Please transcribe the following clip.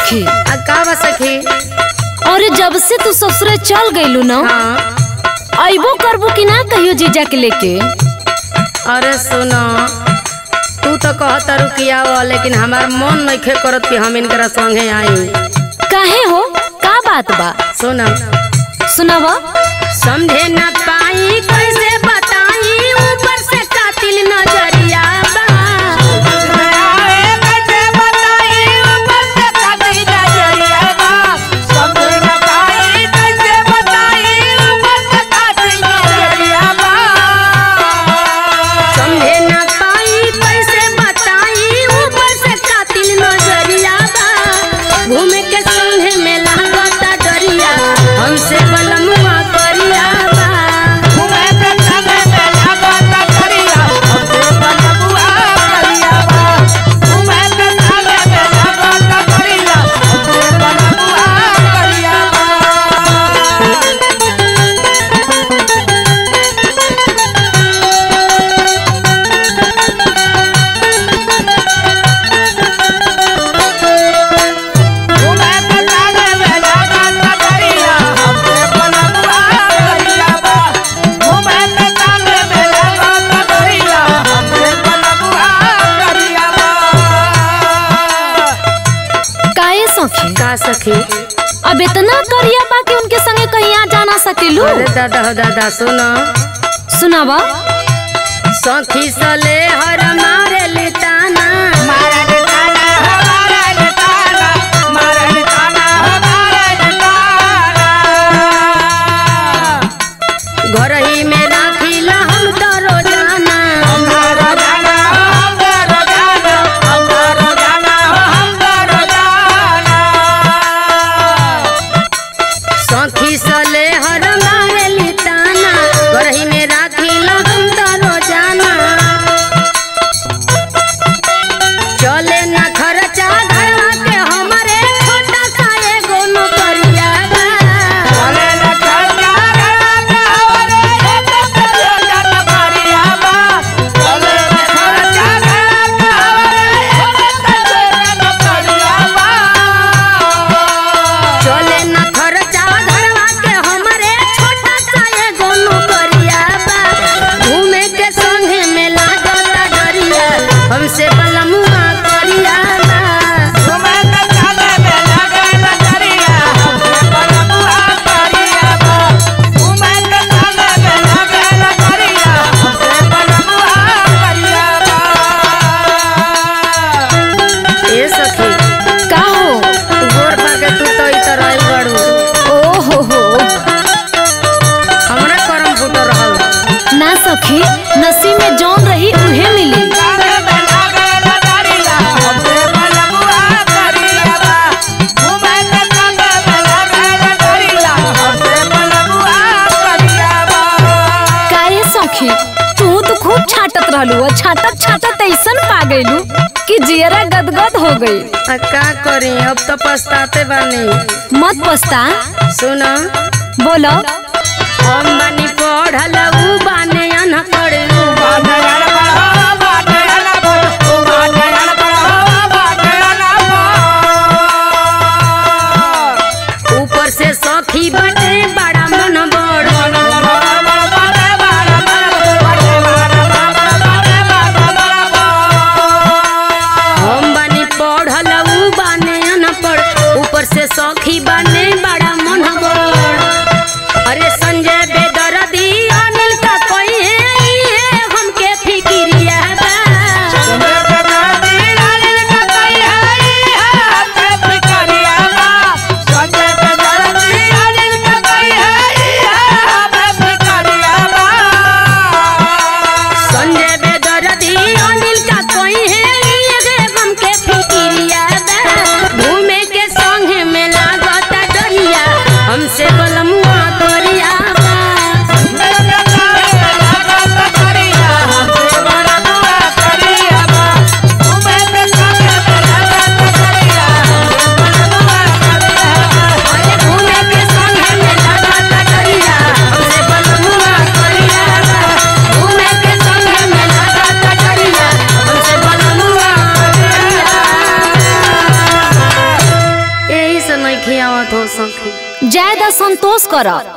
सखी आ का बा सखी अरे जब से तू ससुरे चल गइलू न हाँ अइबो करबू कि ना कहियो जीजा के लेके अरे सुनो तू तो कहत रुकिया वो लेकिन हमार मन नइखे करत कि हम इनकरा संगे आई काहे हो का बात बा सुनो सुनावा समझे न पाई कैसे बताई ऊपर से कातिल नजरिया बा समझे न पाई कैसे बताई ऊपर से कातिल नजरिया बा घूमे के संगे में लागता डरिया हमसे बलमुआ करिया बा काहे सखी का सखी अब इतना करिया बा कि उनके संगे कहीं आ जा ना सकेलू अरे दादा हो दादा सुनो सुनावा सखी सले हर मारे लिताना घर ही में राखीला हम तो रोजाना सखी सले हर मारे लिताना घर ही में राखीला हम तो रोजाना चले ना खर्चा घरवा के हमारे छोटा सा एगो नौकरिया बा चले ना खर्चा घरवा के हमारे छोटा सा एगो नौकरिया बा घूमे के संगे में लागता डरिया हमसे बलमुआ करिया बा ए सखी का हो गोर पाके तू तो ई तरह आई बड़ू ओ हो हो हमरा करम फुटो रहल ना सखी नसीब में जौन रही उहे मिली काहे सखी तू तो खूब छाटत रहलू और छाटत छाटत ऐसन पा गइलू कि जियरा गदगद हो गई आ का करी अब तो पछताते बानी मत पछता सुनो बोलो हम बानी पढ़ल ऊ बाने अनपढ़ ऊ ऊपर से सखी बटे बड़ा मन बड़ हम बानी पढ़ल ऊ बाने अनपढ़ ऊपर से सखी बाने बड़ा मन बड़ अरे संजय बेदर्दी अनिल का कोई है ये हमके फिकिरिया बा संतोष कर